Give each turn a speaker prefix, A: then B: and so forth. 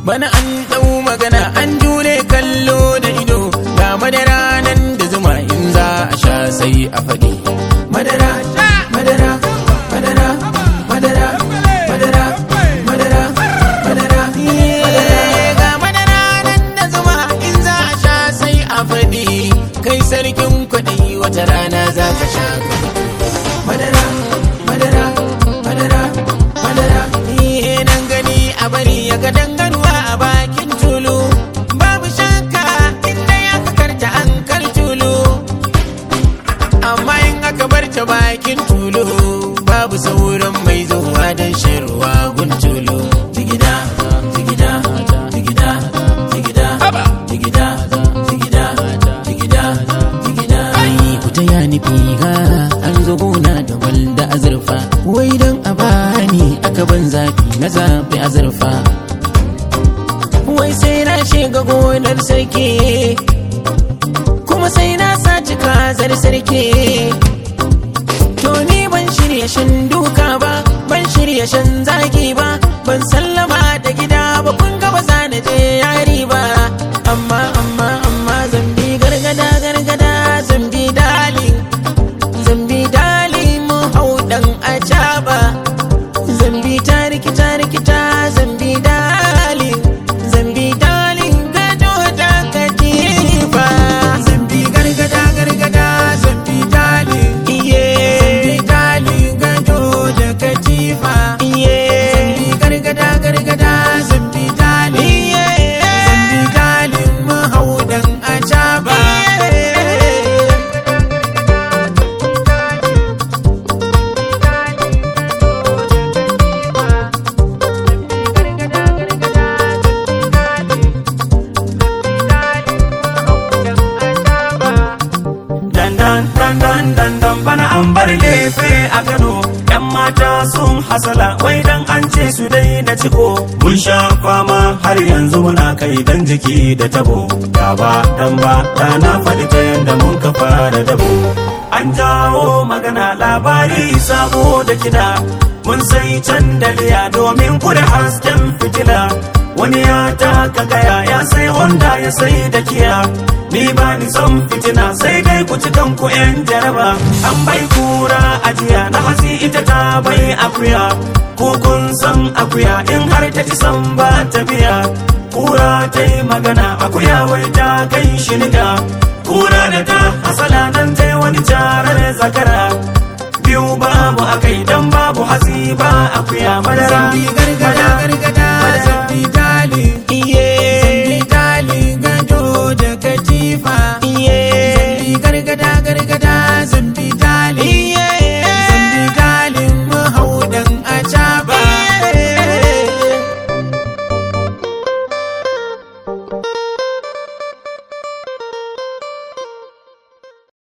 A: bana an ɗau magana an jure kallo da ido ga madara nan da zuma in za a sha sai a faɗi madara madara madara madara madara madara madara Eh, ga madara nan da zuma in za a sha sai a faɗi kai sarkin kuɗi wata rana za ka sha madara madara madara madara eh nan gani a bari ya ga dangarwa a bakin tulu babu shakka inda ya karta an kar tulu amma in aka bar ta bakin tulu babu sauran mai zuwa don shan ruwa gun tulu jigida jigida jigida jigida jigida jigida jigida jigida ai ku ta ya nufi ha an zo gona da walda azurfa wai don a bani aka ban zafi na zafi azurfa wai sai na shiga gonar sarki kuma sai na saci kazar sarki to ni ban shirya shan duka ba ban shirya shan zagi ba ban sallama da gida ba kun ga ba za na je yari ba amma amma amma zambi gargada gargada zambi dali zambi dali mu hau dan acaba zambi ta rikita rikita zambi dali zambi dali gado da katifa zambi gargada gargada zambi dali iye zambi dali gado da katifa iye zambi gargada gargada zambi dali iye zambi dali mu hau dan acaba
B: dandan dandan dandan bana an bar lefe a Kano yan mata sun hasala wai dan an ce su dai da ciko mun sha fama har yanzu muna kai dan jiki da tabo gaba dan ba da na faɗi ta yanda mun ka fara dabo an jawo magana labari sabo da kida mun sai candaliya domin kuda hasken fitila wani ya taka gaya ya sai honda ya sai da kiya ni ba ni son fitina sai dai ku ci kanku yan jaraba an bai kura ajiya na hasi ita ta bai akuya ko kun san akuya in har ta ci san ba ta biya kura ta yi magana akuya wai ta kai shi niga kura da ta hasala nan ta yi wani jarar zakara biyu babu akai dan babu hasi ba akuya madara
A: zambi gargada gargada